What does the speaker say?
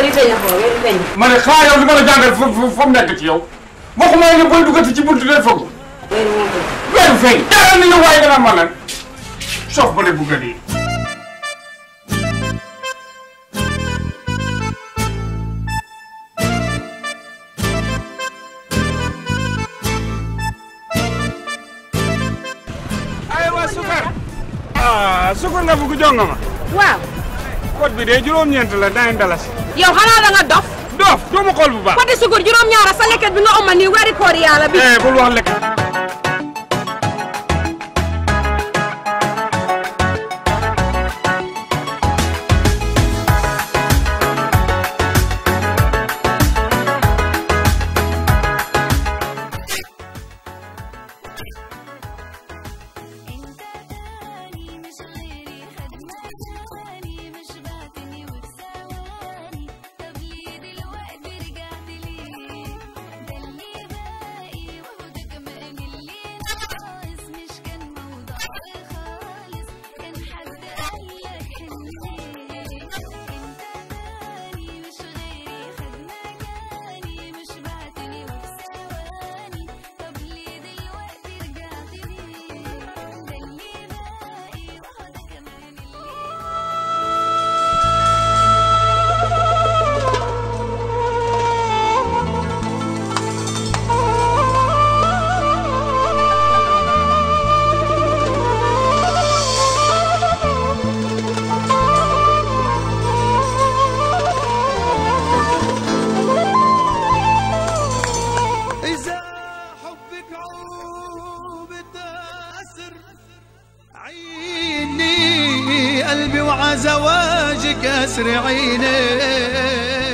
weeri feeñ ko weeri feeñ ma ne xaa yow li ma la jàngal fa fa fa mu nekk ci yow waxuma ne booy duggati ci buntu day foog weeri moom ko weeru feeñ dara ni yow waaye dana ma lan sof ba ne bugg a dee aywa sukar ah sukar nga bugg jonga ma waaw code bi de juróom-ñeent la nine dalasi yow xanaa da nga dof doof doo ma xool bu baax poti sukur juróom-ñaara sa lekket bi nga oma nii weeri koor yàlla bi eh bul wax lekk انت تاني مش غيري خدمة تاني مش بعتني وبثواني طب ليه دلوقتي رجعت ليه ده اللي باقي وهو ده كمان اللي ناقص مش كان موضوع خالص كان حد قالك حنيه انت تاني مش غيري خدمة تاني مش بعتني وبثواني طب ليه دلوقتي رجعت ليه ده اللي باقي وهو ده كمان اللي إذا حبك عوب تأسر عيني قلبي وعزواجك أسر عيني